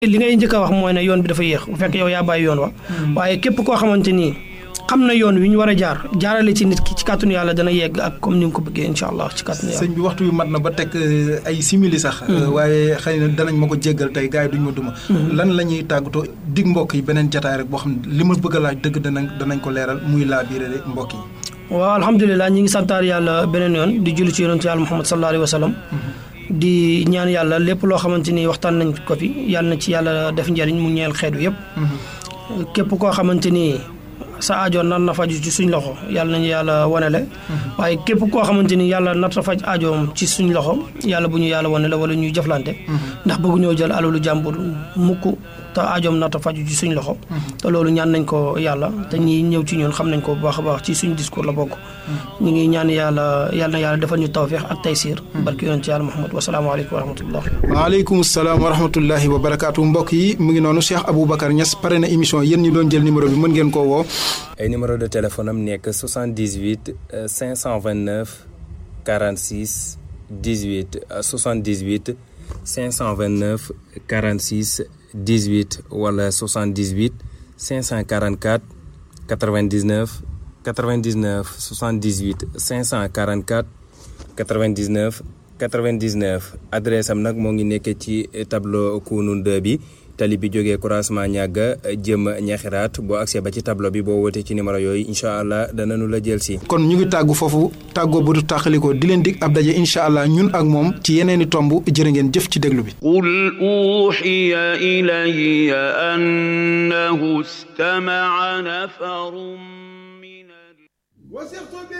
li ngay njëkk a wax mooy ne yoon bi dafa yéex bu fekk yow yaa bàyyi yoon wa waaye képp koo xamante ni xam na yoon wi ñu war a jaar jaarale ci nit ki ci kàttanu yàlla dana yegg ak comme ni nga ko bëggee incha allah ci kàttanu yàlla sëñ bi waxtu bi mat na ba teg ay simili sax waaye xëy na danañ ma ko jéggal tey gars yi duñ ma duma lan la ñuy tàggatoo dig mbokk yi beneen jataay rek boo xam ne li ma bëgg a laaj dëgg danañ danañ ko leeral muy laa biire mbokk yi waaw alhamdulilah ñi ngi santaar yàlla beneen yoon di julli ci yonentu yàlla muhammad sallallahu alayhi wa sallam di ñaan yàlla lépp loo xamante ni waxtaan nañ ko fi yàlla na ci yàlla def njëriñ mu ñeel xeetu yëpp képp koo xamante ni sa aajo nar na faju ci suñ loxo yàlla nañu yàlla wanele waaye képp koo xamante ni yàlla nar na faj aajoom ci suñ loxo yàlla bu ñu yàlla wanele wala ñuy jëflante ndax bëggu ñoo jël alalu jàmbur mukk te aajoom nar na faju ci suñ loxo te loolu ñaan nañ ko yàlla te ñi ñëw ci ñun xam nañ ko bu baax a baax ci suñ discours la bokk ñu ngi ñaan yàlla yàlla na yàlla defal ñu tawfiix ak taysiir barki yoon ci yàlla Muhammad wasalaamaaleykum wa rahmatullah waaleykum salaam wa rahmatullahi wa barakaatu mbokk yi mu ngi noonu Cheikh Aboubacar Niass pare na émission yéen ñi doon jël numéro bi mën ngeen koo woo ay numéro de téléphone am nekk 78 529 46 18 78 529 46 18 wala 78 544 99 99 78 544 99 99 adresse am nag moo ngi nekk ci tableau Kounoune 2 bi tali bi jógee croisement ñàgga jëm ñaxiraat boo accès ba ci tableau bi boo wootee ci numéro yooyu incha allah danañu la jël si. kon ñu ngi tàggu foofu tàggoo bu du tàqalikoo di leen dig ab daje incha allah ñun ak moom ci yeneeni tomb jërë ngeen jëf ci déglu bi. qul uuxiya ilayya annahu istamaca nafarun min